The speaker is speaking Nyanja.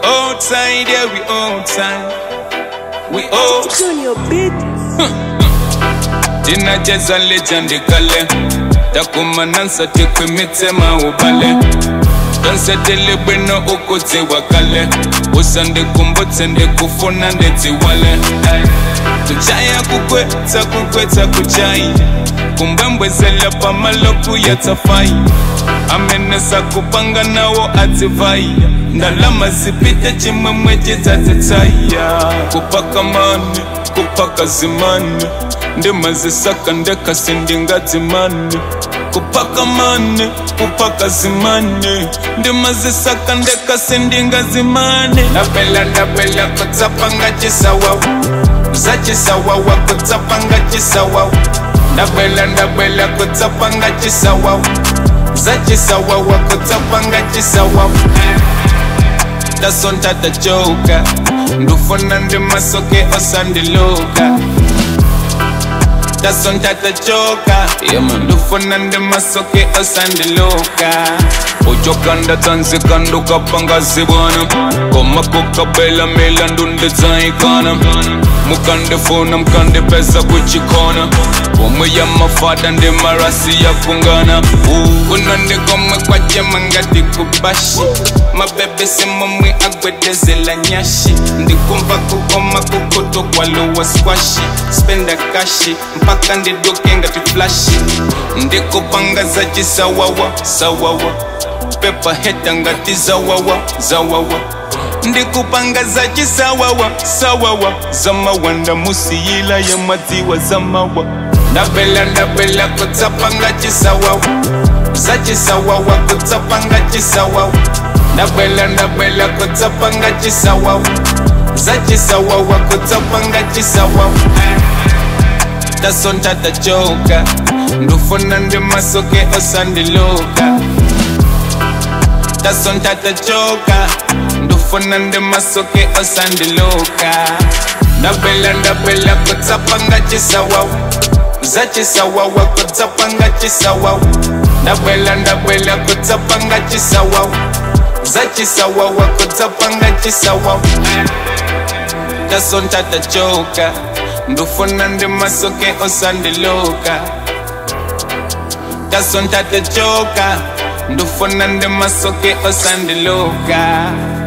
outside, yeah, we outside. We outside. Junior beat. tinacheza legend kale takumanansa tikwimitsema ubale tonsetele bwino ukudziwa kale usandikumbutse ndikufuna ndidziwale kuchaya kukwetsa kukwetsa kuchai kumbembwezela pamaloku ya tsafai amenesa kupanga nawo adzivai ndalama zipite chimwemwe chidzadzitsaya kupaka mane kupaka zimane ndimazisaka ndekasi ndingadzimane kupaka mane kupaka zimane ndimazisaka ndekasi ndingadzimane ndapela ndapela kutsapanga chisawawa zachisawawa kutsapanga chisawawa ndapela ndapela kutsapanga chisawawa zachisawawa kutsapanga chisawawa tasonta tachoka ndufuna ndimasoke osandiluka tasonta tachoka ndufuna ndimasoke osandiluka ujokanda tanzika ndukapanga zibwana koma kukabela milandu ndidzaikana mukandifuna mukandipeza kuchikona pomwe ya mafada ndi marasi yakungana kuno ndikomwe kwachema ngati kubashi mabebe simomwe agwedezela nyashi ndikumva kukoma kukuto kwaluwa skwashi spenda kashi mpaka ndiduke ngati flashi ndikupanga za chisawawa sawawa pepa heta ngati zawawa zawawa ndikupanga za chisawawa sawawa zamawanda musiyila ya madziwa zamawa ndabela ndabela kutsapanga chisawawa za chisawawa kutsapanga chisawawa ndabela ndabela kutsapanga chisawawa za chisawawa kutsapanga chisawawa tasonta tachoka ndufuna ndimasoke osandiluka tasonta tachoka ndufuna ndimasoke osandiluka ndabela ndabela kutsapanga chisawawa za chisawawa kutsapanga chisawawa ndabela ndabela kutsapanga chisawawa za chisawawa kutsapanga chisawawa tasonta tachoka ndufuna ndimasoke osandiluka tasonta tachoka ndufuna ndimasoke osandiluka